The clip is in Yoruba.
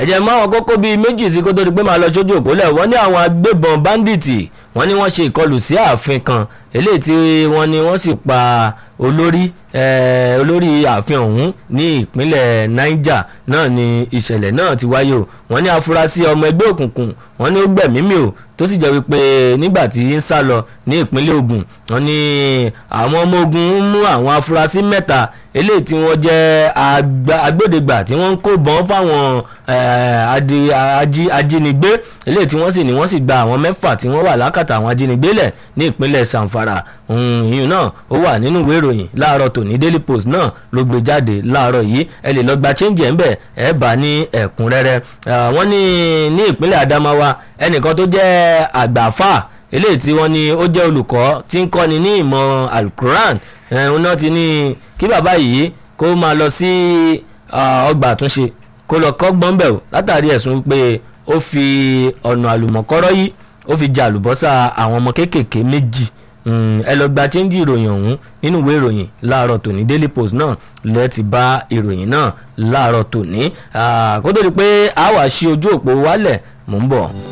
ẹ jẹ́ mọ́ àwọn kókó bíi méjì sí kó tó di pé máa lọ sójú òpólẹ̀ wọ́n ní àwọn agbébọn báńdíìtì wọ́n ní wọ́n ṣe ìkọlù sí ààfin kan eléyìí tí wọ́n ní wọ́n sì pa olórí olórí ààfin ọ̀hún ní ìpínlẹ̀ Niger náà ni ìṣẹ̀lẹ̀ náà ti wáyé o wọ́n ní afurasí ọmọ ẹgbẹ́ òkùnkùn wọ́n ní ó gbẹ̀mímì o tó sì jẹ́ wípé nígbà tí ń sá lọ ní ìpínlẹ̀ Ògùn wọ́n ní àwọn ọmọ ogun ń mú àwọn afurasí mẹ́ta eléyìí tí wọ́n jẹ́ agbódegbà tí wọ́n ń kó bọ́n fáwọn ajínigbé eléyìí tí wọ́n sì ní wọ́n sì gba àwọn mẹ́fà tí wọ́n wà lákàtà àwọn ajínigbé lẹ̀ ní ìpínlẹ̀ Zamfara ìyún náà ó wà nínú ìwé ìròyìn láàárọ̀ tòní Daily Post náà ló gbé jáde láàárọ̀ yìí ẹ lè lọ gba change ẹ̀ ń bẹ̀ ẹ̀ bá ní ẹ̀kúnrẹ́rẹ́ wọ́n ní ní ìpínlẹ̀ Adamawa ẹnìkan tó jẹ́ àgbàfà eléyìí tí wọ́n ní ó jẹ́ olùkọ́ tí ń kọ́ni ní ìmọ̀ alukuran ẹ̀hún náà ti ní kí bàbá yìí kó máa lọ sí ọgbà àtúnṣe kó lọ kọ́gbọ́n bẹ̀ látàrí ẹ̀sùn pé ó fi ọ̀nà àlùmọ̀kọ́rọ́ yìí ó fi jà àlùbọ́sà àwọn ọmọ kéékèèké méjì ẹ lọ gba chẹ́ńjì ìròyìn ọ̀hún nínú ìwé ìròyìn láàárọ̀ tòní Daily Post náà lẹ́ẹ̀ ti bá ìròyìn náà láàárọ̀ tòní kó tó di pé a wá sí ojú òpó wálẹ̀ mò ń bọ̀.